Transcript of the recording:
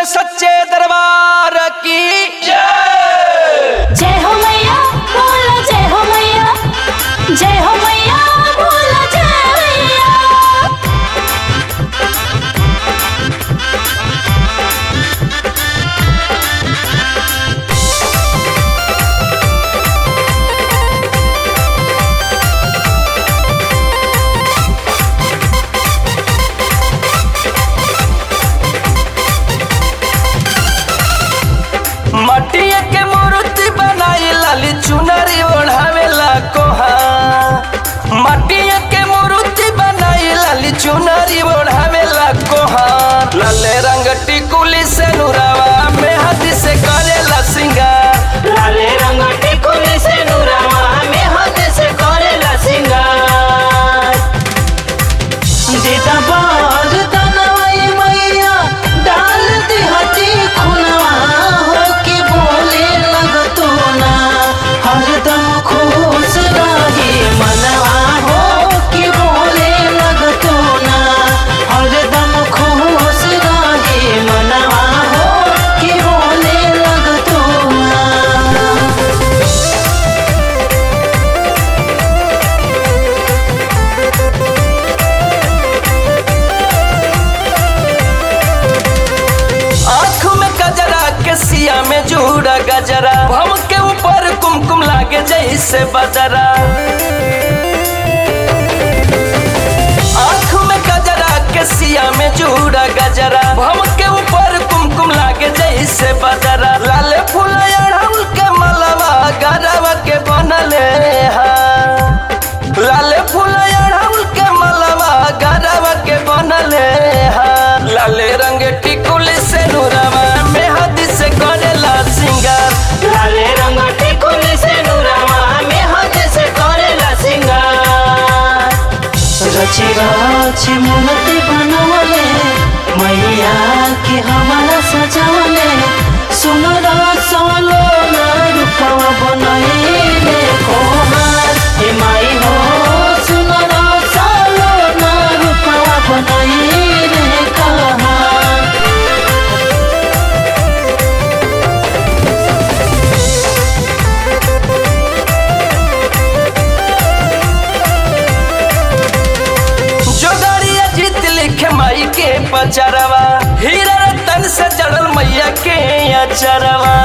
सच्चे दरबार की जय जय हो मैया बोलो जय हो मैया जय हो मैया बोलो जय मैया मटिया के मूर्ति बनाई लाली चुनरी ओढ़ावेला कोहा मटिया के मूर्ति बनाई लाली चुनरी ओढ़ावेला कोहा लाले रंग टिकुली से नुरावा में हाथ से करेला सिंगार लाले रंग टिकुली से नुरावा में हाथ से करेला सिंगार दीदा बाज तनवाई मैया डाल दी हटी खुनवा हो के बोले लगतो ना हरदम खुश रहे मनवा हो के बोले लगतो ना हरदम खुश रहे मनवा हो के बोले लगतो ना आँख में गजरा के सिया में जूड़ा गजरा भम के ऊपर कुमकुम लागे जैसे बजरा आँख में गजरा के सिया में जूड़ा गजरा भम के ऊपर कुमकुम लागे जैसे बजरा लाल फूल अड़हुल के मलवा गरवा के बनले हा लाल फूल अड़हुल के मलवा गरवा के बनले हा लाले रंग टिकुली से नुरवा में हाथ से करेला सिंगार लाले रंग टिकुली से नुरावा में हाथ से करेला सिंगार रची रची मूर्ति बनवले मैया के हमारा सजावले सुनर सोलो ना रूपवा बनैले कोहार हे माई हो सुनर सोलो ना रूपवा बनैले कहार जोगड़िया जीत लिखे माई के पचरवा हीरा रतन से जड़ल मैया के अचरवा